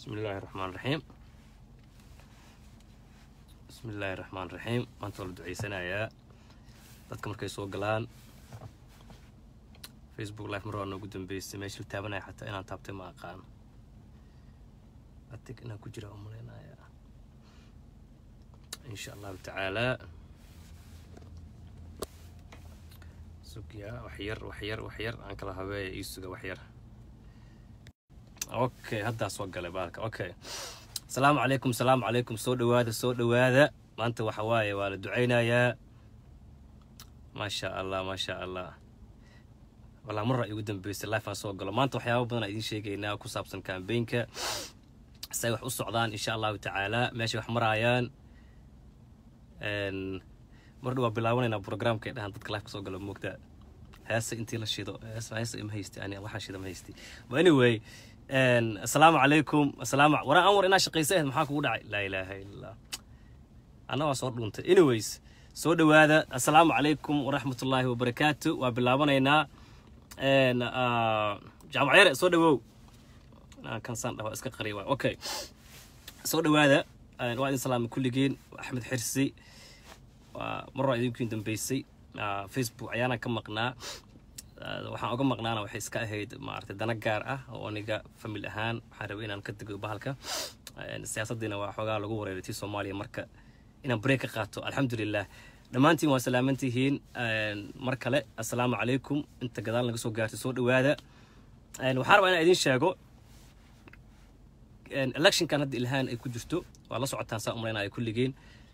bismi illaahi raxmaan raxiim bismi illaahi raxmaan raxiim maanta waa la duceysanayaa dadka markay soo galaan facebook life mar waa noogu dambeysay meesha la taabanaya xataa inaan taabtay ma aqaan atig inaan ku jira umaleynaya insha allahu tacaalaa sugya waxyar waxyar waxyar aan kala habeeya ii suga waxyar okay haddaa soo galay baalka okay asalaamu calaykum asalaamu calaykum soo dhawaada soo dhawaada maanta waxa waaye waa la ducaynayaa maasha allah maasha allah walaa marra igu dambeysay life aan soo galo maanta waxyaaba badan aan idiin sheegaynaa ku saabsan kambeynka say wax u socdaan insha allahu tacaalaa meeshay wax maraayaan mar dha waa bilaabanaynaa programka dhahan dadka life ka soo galo moogtaa heese intii la shido heese ima haysti ani waxaa shida ma haysti but anyway asalaamu calaykum asalaam waraan anwar inaa shaqaysa ahayd maxaa kugu dhacay laa ilaaha illallah anna waa soo dhuuntay anyways soo dhawaada assalaamu calaykum waraxmatullaahi wabarakaatu waa bilaabanaynaa jaamacyare soo dhawow kansaan dhaho iska qari waay okay soo dhawaada waa idin salaamay kulligiin axmed xirsi waa mar waa idinkiin dambeysay facebook ayaana ka maqnaa waxaan oga maqnaana waxay iska ahayd maaragtay dana gaar ah oo aniga famil ahaan waxaan rabay inaan ka dego bahalka siyaasaddiina waa xoogaa lagu wareeray tii soomaaliya marka inaan break ka qaato alxamdulilah dhammaantiin waa salaamantihiin mar kale assalaamu calaykum inta gadaal naga soo gaartay soo dhawaada waxaan rabaa inaan idiin sheego electionkan hadda ilhaan ay ku jirto waa la socotaan saa umalaynaya kulligeen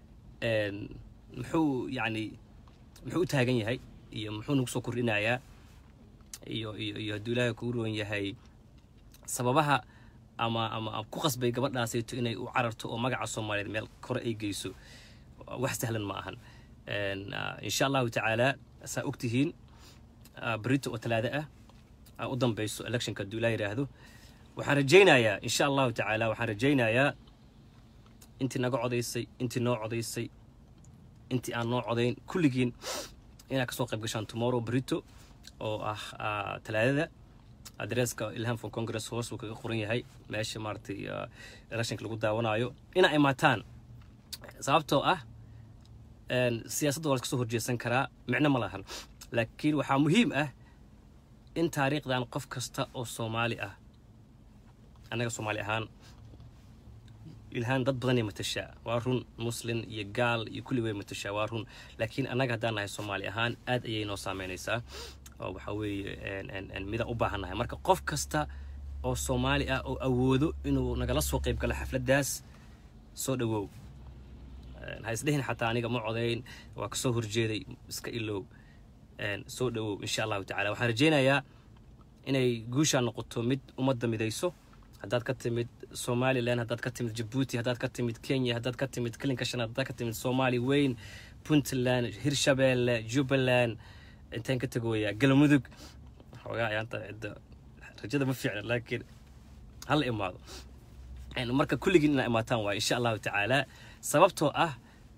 muxuu yacni muxuu u taagan yahay iyo muxuu nagu soo kordhinayaa iyo iyo iyo hadduu ilaahay kuu roon yahay sababaha ama ama ku qasbay gabadhaasayto inay u cararto oo magaca soomaaliyeed meel kore ay geyso wax sahlan ma ahan insha allahu tacaalaa saa ogtihiin berito oo talaado ah u dambeyso electionka hadduu ilaa yidhaahdo waxaan rajaynayaa insha allahu tacaala waxaan rajaynayaa intii naga codaysay intii noo codaysay intii aan noo codayn kulligiin inaad kasoo qayb gashaan tomorrow brito oo ah talaadada adresska ilham for congress hoos uu kaga qoran yahay meesha maaragtay electionka lagu daawanayo inaa imaataan sababtoo ah siyaasadda waa la kasoo horjeesan karaa micno ma lahan laakiin waxaa muhiim ah in taariikhdan qof kasta oo soomaali ah annaga soomaali ahaan ilhaan dad badanay matashaa waa run muslin iyo gaal iyo kulli way matashaa waa run laakiin annaga haddaan nahay soomaali ahaan aad ayay noo saameynaysaa oo waxaa weeye midaan u baahannahay marka qof kasta oo soomaali ah oo awoodo inuu nagala soo qayb galo xafladdaas soo dhawow ha isdhehin xataa aniga ma codayn waa kasoo horjeeday iska ilow soo dhawow insha allahu tacala waxaan rajaynayaa inay guushaa noqoto mid ummadda midayso haddaad ka timid somalilan haddaad ka timid jabuuti haddaad ka timid kenya haddaad ka timid kalinka shanaad haddaad ka timid soomaali weyn puntland hirshabeelle jubbaland intaan ka tegooyaa galmudug xoogaa ayaanta cidda rajada ma fiicna laakiin hala imaado marka kulligiin inaa imaataan waay insha allahu tacaala sababtoo ah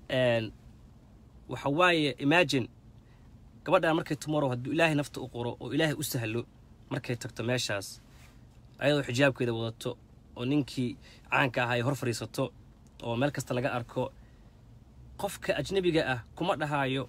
waxa waaye imagine gabadhan markay tomorrow hadduu ilaahay nafta u qoro oo ilaahay u sahlo markay tagto meeshaas ayadoo xijaabkeeda wadato oo ninkii caanka ahaa ay hor fadhiisato oo meel kasta laga arko qofka ajnabiga ah kuma dhahaayo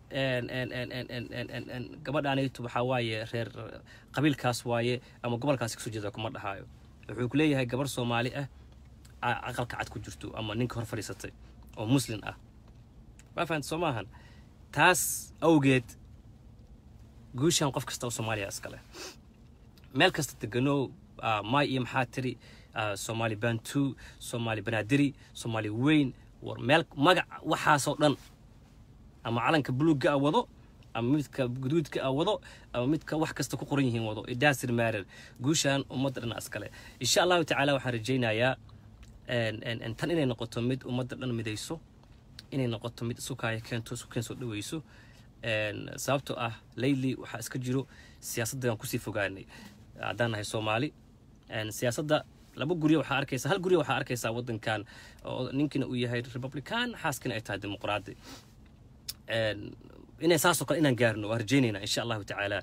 gabadhaanaytu waxaa waaye reer qabiilkaas waaye ama gobolkaasi kasoo jeeda kuma dhahaayo wuxuu ku leeyahay gabar soomaali ah aqalka cad ku jirto ama ninka hor fadhiisatay oo muslin ah waa fahamta soo maahan taas awgeed guushan qof kasta oo soomaaliya iskale meel kasta deganow may iyo maxaa tiri soomaali bantu soomaali banaadiri soomaali weyn war meel magac waxaasoo dhan ama calanka buluugga a wado ama midka guduudka a wado ama midka wax kasta ku qoran yihiin wado idasir maarer guushan ummadda dhan iskale insha allahu tacaala waxaan rajaynayaa tan inay noqoto mid ummadda dhan midayso inay noqoto mid isukaaya keento isu keen soo dhaweyso sababtoo ah layli waxaa iska jiro siyaasaddan kusii fogaanay haddaan nahay soomaali siyaasadda laba guryo waxaa arkaysa hal guryo waxaa arkaysaa waddankan oo ninkiina uu yahay republican xaaskina ay tahay dimuqraadi inay saasoo kale inaan gaarno waa rajaynaynaa insha allahu tacaala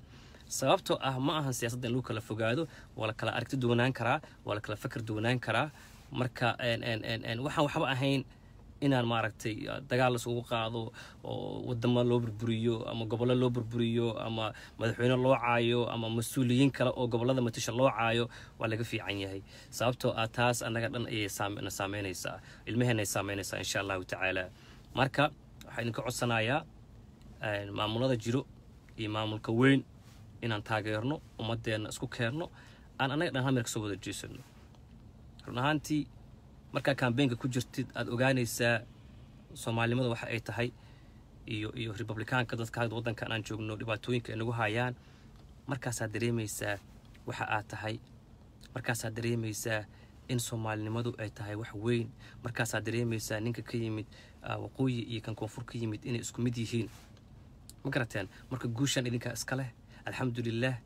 sababtoo ah ma ahan siyaasadda in lagu kala fogaado waa la kala aragti duwanaan karaa waa la kala fakar duwanaan karaa marka waxaan waxba ahayn inaan maaragtay dagaal isugu qaado oo wadamo loo burburiyo ama gobollo loo burburiyo ama madaxweyne loo caayo ama mas-uuliyiin kale oo gobollada matasha loo caayo waa laga fiican yahay sababtoo ah taas annaga dhan ayay na saameynaysaa ilmaheenay saameynaysaa insha allahu tacaala marka waxaa idinka codsanayaa maamulada jiro iyo maamulka weyn inaan taageerno ummadeenna isku keenno aan annaga dhan hamir kasoo wada jeesano run ahaantii markaa kambeynka ku jirtid aada ogaanaysaa soomaalinimada waxa ay tahay iyo iyo republikaanka dadka hadda waddankan aan joogno dhibaatooyinka ay nagu hayaan markaasaad dareemaysaa waxa aad tahay markaasaad dareemaysaa in soomaalinimadu ay tahay wax weyn markaasaad dareemaysaa ninka ka yimid waqooyi iyo kan koonfur ka yimid inay isku mid yihiin ma garateen marka guushaan idinkaa iska leh alxamdulilah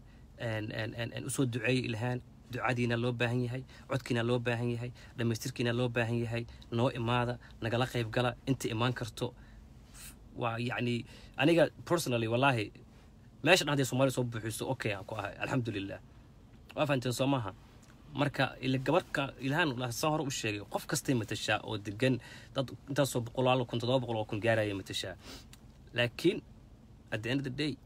usoo duceeyay ilhaan ducadiina loo baahan yahay codkiina loo baahan yahay dhammaystirkiina loo baahan yahay noo imaada nagala qayb gala inta imaan karto waa yacni aniga personally wallaahi meesha dhan hadday soomaaliya soo buuxiso okay aan ku ahay alxamdulilah waa fahanteen soo maaha marka ila gabadhka ilhaan saan hore u sheegay qof kastay matashaa oo degan dad intaasoo boqolaal kun toddoba boqol oo kun gaaraya matashaa laakiin at the end of the day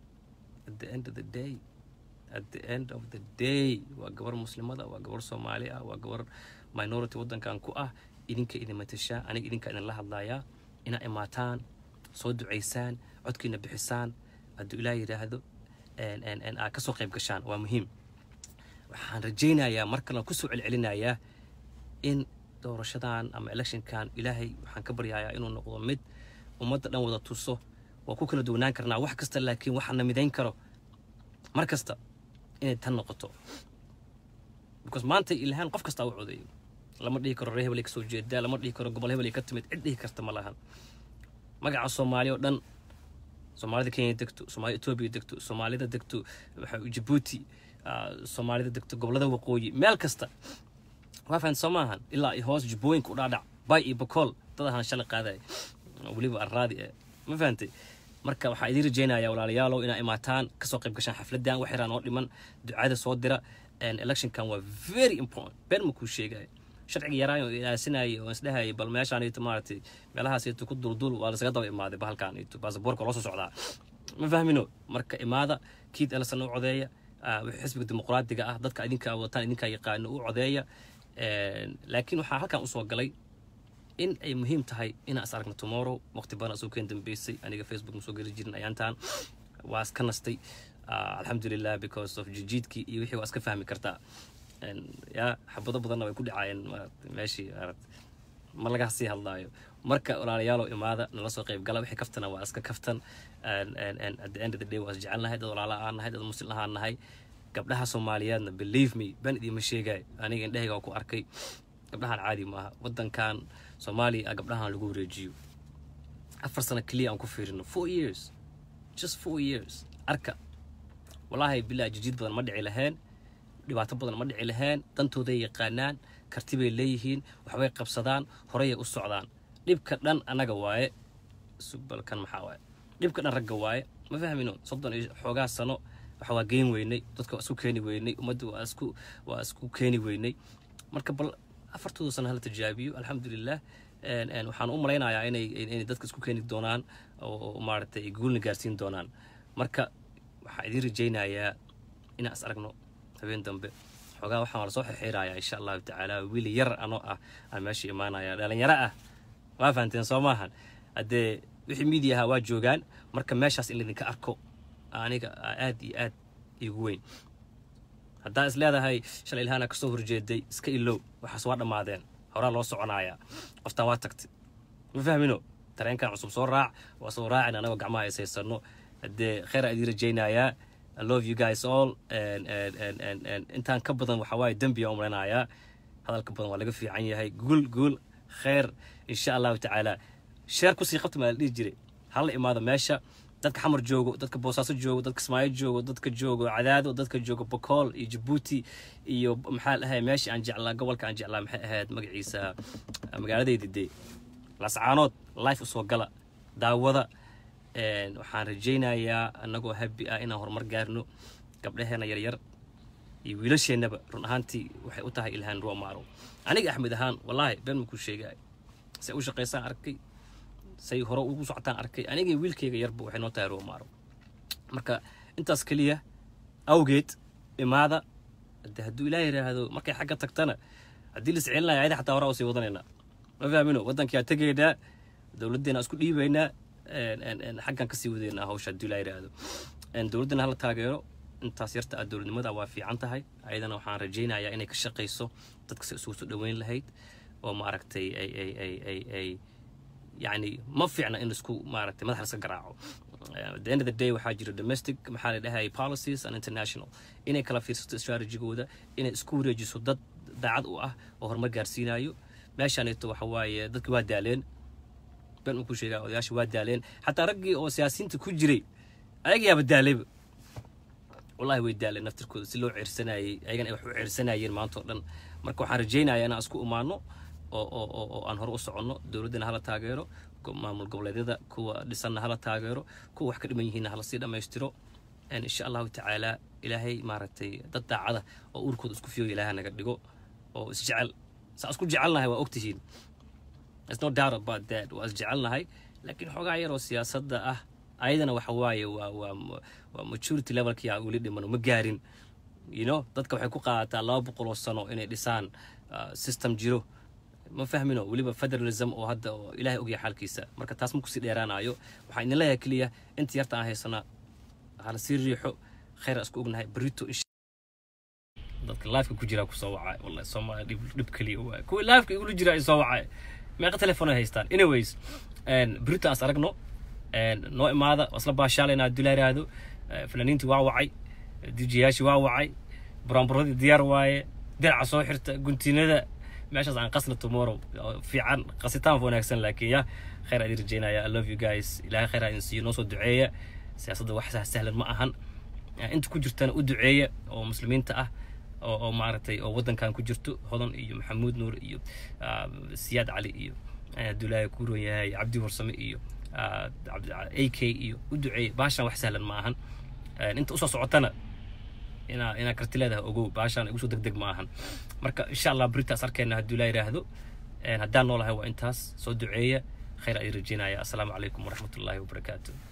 at the end of the day at the end of the day waa gabar muslimada waa gabar soomaali ah waa gabar minority waddankan ku ah idinka idin matashaa aniga idinka idin la hadlayaa inaa imaataan soo ducaysaan codkiina bixisaan hadduu ilaah yidhaahdo aad kasoo qayb gashaan waa muhiim waxaan rajaynayaa mar kalena kusoo celcelinayaa in doorashadan ama electionkan ilaahay waxaan ka baryayaa inuu noqdo mid ummadda dhan wada tuso waa ku kala duwanaan karnaa wax kasta laakiin waxaana midayn karo mar kasta inay tan noqoto because maanta ilhaan qof kastaa u codeeyo lama dhihi karo ree hebelay kasoo jeedaa lama dhihi karo gobol hebelay ka timid cid dhihi karta ma lahan magaca soomaali oo dhan soomaalida kenya degto soomaalida etoobiya degto soomaalida degto jabuuti soomaalida degto gobolada waqooyi meel kasta waa fahan soo maahan ilaa hoos jubbooyinka u dhaadhac bay iyo bakool dad ahaan shalay qaadaya weliba arraadi eh ma fahantay marka waxaa idiin rajaynayaa walaalayaalow inaa imaataan kasoo qayb gashaan xafladan wax yaraan oo dhiman ducada soo dira electionkan waa very important been ma kuu sheegaya sharciga yaraan oo ilaasinayay oo isdhehayay bal meeshaanito maaragtay meelahaasito ku duldul waa lasaga daba imaaday bahalkaanito baasaboorka loo soo socdaa ma fahmino marka imaada kiid elson u codeeya wixii xisbiga dimuqraadiga ah dadka idinkaa wadataan idinkaa yaqaano u codeeya laakiin waxaa halkan usoo galay in ay muhiim tahay inaan is aragno tomorrow waqti badan asoo keen dambeysay aniga facebook ma soo geli jirin ayaantaan waa iska nastay alxamdulilah because of jijiidkii iyo wixii waa iska fahmi kartaa ya xabado badanna way ku dhacaayeen meeshii ma laga sii hadlaayo marka walaalayaalow imaada nala soo qayb gala wixii kaftana waa iska kaftan at the end of the day waa is jecelnahay dad walaala aan nahay dad muslim ahaan nahay gabdhaha soomaaliyeedna believe me ban idiima sheegay aniga indhahayga waa ku arkay gabdhahan caadi maaha waddankan soomaaliya ah gabdhahan lagu wareejiyo afar sano keliya aan ku fiirino four years just four years arka wallaahi bilaa jijiid badan ma dhici laheen dhibaato badan ma dhici laheen dantooday yaqaanaan karti bay leeyihiin waxbay qabsadaan horeyay u socdaan dhibka dhan annaga waaye subalkan maxaa waaye dhibka dhan ragga waaye ma fahmino soddon iyo xoogaa sano waxa waa geyn weynay dadka waa isku keeni weynay ummadda waa isku waa isku keeni weynay marka bal afartooda sano hala tijaabiyo alxamdulilah waxaan u malaynayaa inay inay dadka isku keeni doonaan oo maaragtay guulna gaarsiin doonaan marka waxaan idiin rajaynayaa inaan is aragno habeen dambe xoogaa waxaan la soo xirxiirayaa insha allahu tacaala wiili yar anoo ah aan meesha imaanaya dhalinyaro ah waa fahanteen soo maahan haddee wixii miidiyaha waa joogaan marka meeshaas in laydinka arko aniga aad iyo aad igu weyn haddaa is leedahay shalay ilhaana kasoo horjeeday iska ilow waxaas waa dhammaadeen horaa loo soconayaa qoftaan waa tagtay ma fahmino tareenkan cusub soo raac waa soo raacin anagoo gacmaha haysaysano haddee kheyraa idiin rajaynayaa I love you guys all intaan ka badan waxaa waaye dembiya umranayaa hadalka badan waa laga fiican yahay guul guul kheyr insha allahu tacaala sheer kusii qabta maa la dhihi jiray hala imaado meesha dadka xamar joogo dadka boosaaso joogo dadka ismaayo joogo dadka joogo cadaado dadka joogo bokool iyo jabuuti iyo maxaa dhahay meesha aan jeclaa gobolka aan jeclaa maxay ahayd magaciisa magaaladayda dee lascaanood life usoo gala daawada waxaan rajaynayaa annagoo habi ah inaan horumar gaarno gabdhaheena yaryar iyo wiilasheennaba run ahaantii waxay u tahay ilhaan ruamaaro aniga axmed ahaan wallaahi been makuu sheegay say u shaqaysaan arkay say hore ugu socotaan arkay aniga wiilkayga yarba waxay noo tahay ruamaaro marka intaas keliya awgeed imaada de hadduu ilaah yidhaahdo markay xagga tagtana haddii la iscelin lahay ayada xataa horaa usii wadanaynaa ma fahmino waddankaa tegaynaa dowladdeena isku dhiibaynaa xaggan kasii wadaynaa hawsha hadduu ilaah yidhaahdo dowladdana hala taageero intaas yarta ah dowladnimada waa fiican tahay ayadana waxaan rajaynayaa inay ka shaqayso dadka si isugu soo dhoweyn lahayd oo maaragtay ay ay ay ay ay yacni ma fiicna in isku maaragtay madaxa laska garaaco at the end of the day waxaa jira domestic maxaa la dhahayay policies and international inay kala fiirsato strategigooda inay isku wareejiso dad daacad u ah oo horumar gaarsiinayo meeshaaneeto waxa waaye dadki waa daaleen ben uu ku sheegaa odayaasha waa daaleen xataa raggii oo siyaasiyiinta ku jiray ayagayaaba daalayba wallahi way daaleen naftirkooda si loo ceersanayay ayagana ay wax u ceersanayeen maanta oo dhan marka waxaan rajaynayaa inaan isku imaano oo oo oo oo aan hore u soconno dowladdana hala taageero maamul goboleedyada kuwa dhisanna hala taageero kuwa wax ka dhiman yihiinna hala sii dhammaystiro insha allahu tacaala ilaahay maaragtay dad daacada oo urkooda isku fiyoga ilaaha naga dhigo oo isjecel saa isku jecelnahay waa ogtihiin There's no doubt about that waa isjecelnahay laakiin xoogaa yar oo siyaasadda ah ayadana waxa waaye waa waa waa maturity levelkii aan weli dhiman ma gaarin you know dadka waxay ku qaadataa laba boqol oo sano inay dhisaan system jiro ma fahmino weliba federalism oo hadda oo ilaahay ogyahay xaalkiisa marka taas ma kusii dheeraanayo waxaan idin leeyahay keliya inta yarta aan haysanaa hala sii riixo khayra isku ognahay berito dadka lifeka ku jiraa kusoo wacay wallahi soomaaliya dhib dhib keliya waay kuwa lifeka igula jira ay soo wacay meeqa telefoon ay haystaan anyways berito aan is aragno noo imaada waa isla baashaalayna haddii la yidhaahdo fanaaniintii waa wacay dijiyaashii waa wacay buraanburadii diyaar waaye diraca soo xirta guntinada meeshaas aan qasna tomorrow fiican qasitaan wanaagsan laakiin ya khayr aan rajeynaya i love you guys ilaahay khayr aan siiyo noo soo duceeya siyaasadda wax sahlan ma ahan inta ku jirtana u duceeya oo muslimiinta ah oo oo maaragtay oo waddankan ku jirto hodan iyo maxamuud nuur iyo siyaad cali iyo abdullaahi kuuron yahay cabdi warsame iyo a k iyo u duceeya baashan wax sahlan ma ahan inta usoo socotana inaa inaa karti leedahay ogow baashaan igu soo deg deg ma ahan marka insha allah beritaas arkeenna hadduu laa yidhaahdo haddaan noolahay waa intaas soo duceeya khayr ayaan rajeynaya assalaamu calaykum waraxmatullaahi wabarakaatu